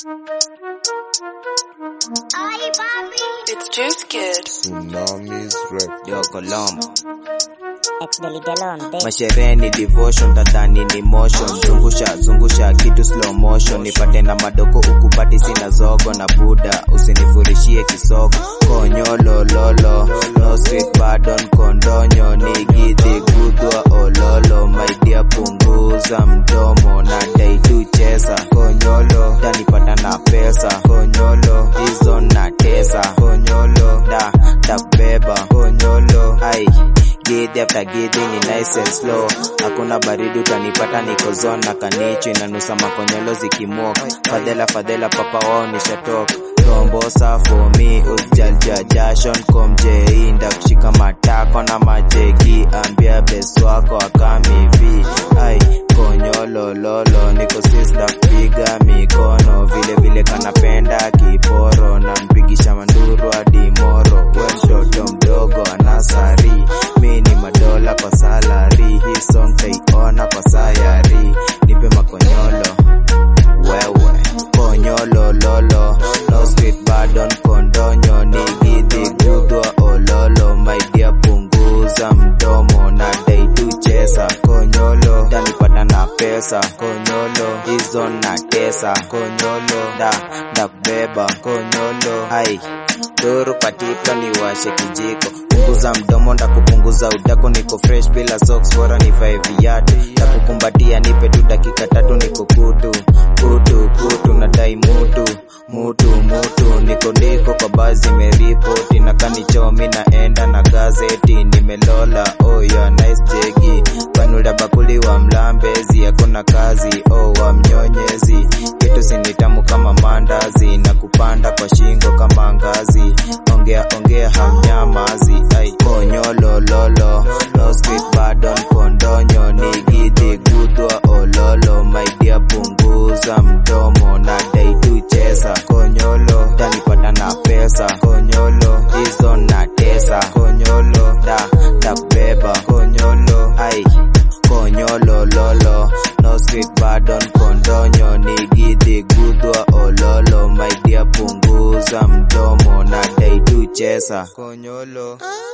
It's Juice Kid. Tsunamis rap. Yo Colombo Ex Deligalon, this masherehe ni devotion tadhani ni motion zungusha zungusha kitu slow motion nipate na madoko ukupati sina zogo na buda usinifurishie kisogo konyolo lolo no street pardon kondonyo nigidhi gudwa ololo maidia punguza mdomo na dai tu chesa konyolo tanipata na pesa konyolo hizo na tesa konyolo da takbeba konyolo ai Gidhi after gidhi ni nice and slow hakuna baridi utanipata niko zone na kanichi inanusa makonyolo zikimok fadhela fadhela papa wao nishatok rombosa for me ujalja jashon komjei ndakushika matako na majegi ambia best wako akamivi ai konyolo lolo niko sista kupiga mikono vile vile kanapenda kiporo na mpigisha manduru hadi moro we mtoto mdogo anasari mi ni madola kwa salari hii song taiona kwa sayari nipe makonyolo wewe konyolo lolo no street pardon kondonyo nigidhi gudwa ololo maidia punguza mdomo na dai tu chesa konyolo tanipata na pesa konyolo hizo na tesa konyolo da ndakubeba konyolo hai duru patipla ni washe kijiko punguza mdomo ndakupunguza udako niko fresh bila socks bora nivae viatu ndakukumbatia nipe tu dakika tatu niko kutu kutu kutu nadai mutu mutu mutu niko ndiko kwa bazi meripoti na kanichomi naenda na gazeti nimelola oh yeah, nice jegi panuda bakuli wa mlambezi hakuna kazi oh wa mnyonyezi kitu sinitamu kama mandazi na kupanda kwa shingo kama ngazi ongea ongea hamnyamazi ai konyolo lolo no street pardon kondonyo nigidhi gudwa ololo maidia punguza mdomo na dai tu chesa konyolo tanipata na pesa konyolo hizo na tesa konyolo da takubeba konyolo ai konyolo lolo no street pardon kondonyo nigidhi gudwa ololo maidia punguza mdomo na dai tu chesa konyolo